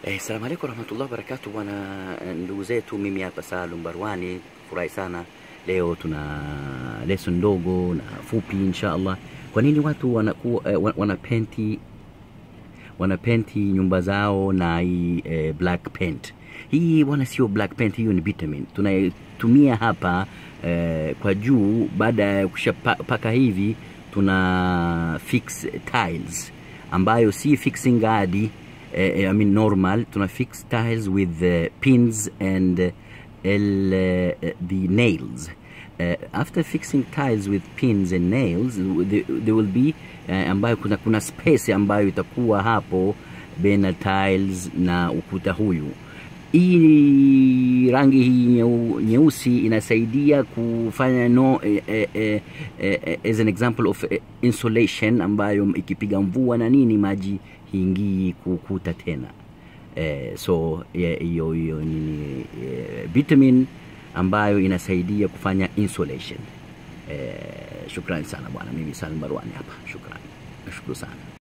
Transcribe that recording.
Eh, salamu alaikum warahmatullahi wabarakatuh bwana ndugu zetu, mimi hapa Salum Barwani, furahi sana leo tuna lesson ndogo na fupi insha Allah. Kwa nini watu wanakuwa eh, wana- wanapenti wanapenti nyumba zao na hii eh, black paint? Hii bwana sio black paint, hiyo ni vitamin tunaitumia hapa eh, kwa juu. Baada ya kushapaka hivi, tuna fix tiles ambayo si fixing hadi eh, eh, I mean normal tuna fix tiles with uh, pins and uh, el, uh, the nails uh, after fixing tiles with pins and nails there, there will be uh, ambayo kuna, kuna space ambayo itakuwa hapo baina tiles na ukuta huyu hii rangi hii nyeu- nyeusi inasaidia kufanya no eh, eh, eh, eh, as an example of eh, insulation ambayo ikipiga mvua na nini maji hiingii kukuta tena eh, so eh, hiyo hiyo ni eh, vitamin ambayo inasaidia kufanya insulation eh, shukrani sana bwana mimi Salim Barwani hapa shukrani nashukuru sana